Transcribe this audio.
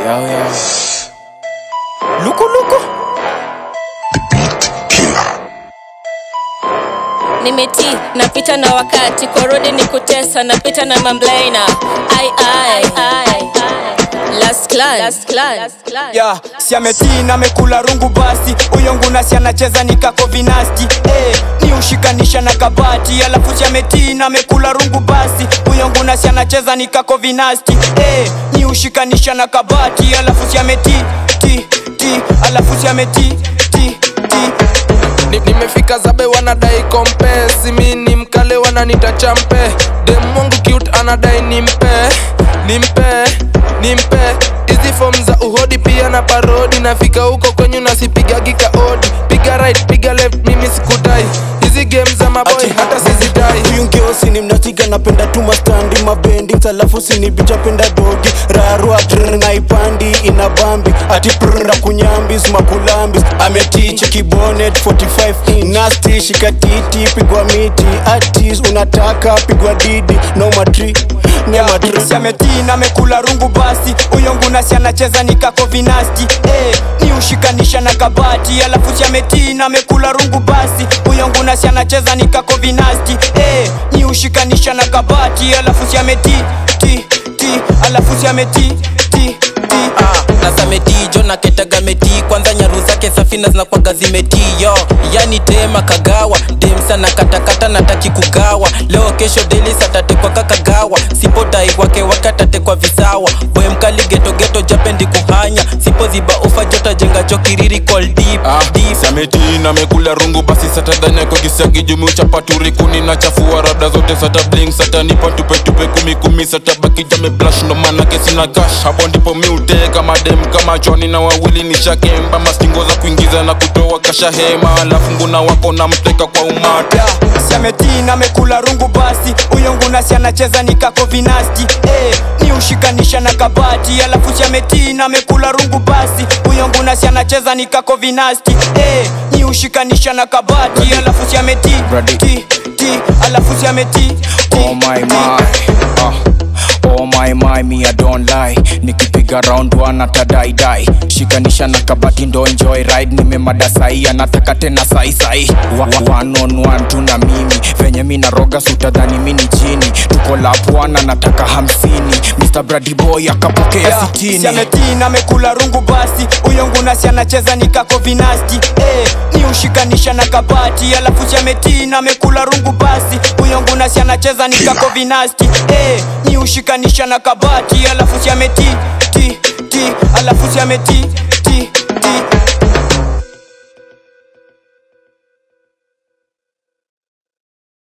Yo, yo. Luku luku. nimeti napita na wakati korodi ni kutesa napita na mamlaina ai ai ai last class last class last class ya si ametii na amekula rungu basi huyo nguna si anacheza ni kako vinasti eh, ni ushikanisha na kabati alafu si ametii na amekula rungu basi huyo nguna si anacheza ni kako vinasti eh, ni ushikanisha na kabati alafu si ametii ti ti alafu si ametii ti ti Ni- nimefika zabe wanadai kompesi mi ni mkale wananita champe dem wangu cute anadai nimpe nimpe nimpe hizi fom za uhodi pia na parodi nafika huko kwenyu nasipigagi kaodi piga right piga left mimi sikudai hizi game za maboy Ati- hata sizidai huyu ngeusi ni mnatiga napenda tu mastandi mabendings alafu sinibicha penda dogi rarua trr naipandi ina bambi ati prra kunyambis makulambis ametiche kibonet 45 in nasti shikatiti pigwa miti atis unataka pigwa didi no matri no matri si ametii na amekula rungu basi huyo nguna si anacheza ni kako vinasti eh, ni ushikanisha na kabati alafu si ametii na amekula rungu basi huyo nguna si anacheza ni kako vinasti eh, ni ushikanisha na kabati alafu si ametii ti ti alafu si ametii ti ti nasametii jo na ketaga metii kwanza nyaru zake safina zinakwaga zimetii yo yani tema kagawa demsa na katakata nataki kugawa leo kesho deli satatekwa kakagawa sipotai wake wakatatekwa visawa boy mkali getogeto japendi kuhanya sipoziba ufa jota jenga jo kiriri call deep, Ah, deep. sameti na mekula rungu basi satadhanyako kisagi jumu chapaturi kuni na chafua rada zote sata bling sata nipa tupe tupe kumi kumi sata baki jame blash ndo manake sina cash hapo ndipo mi uteka madem kama choni na wawili ni shakemba mastingo za kuingiza na kutoa kasha hema alafu nguna wako na mteka kwa umata si ametii na amekula rungu basi huyo nguna si anacheza ni kako vinasti eh, ni ushikanisha na kabati alafu si ametii na amekula rungu basi huyo nguna si anacheza ni kako vinasti eh, ni ushikanisha na kabati alafu si ametii ti ti alafu si ametii ti, Oh my ti. my, uh, oh my my, me I don't lie. Nikipiga round one atadai dai, shikanisha na kabati ndo enjoy ride. Nimemada sahi anataka tena sai sai, Wa- wa- one on one tu na mimi, venye mi naroga sutadhani mi ni chini. Tuko lap one anataka hamsini, Mr Brady boy akapokea Yeah, sitini. si ametii na amekula rungu basi huyo nguna si anacheza ni kako vinasti eh, ni ushikanisha na kabati alafu si ametii na amekula rungu basi huyo nguna si anacheza ni kako vinasti eh, ni ushikanisha na kabati alafu si ametii ti ti alafu si ametii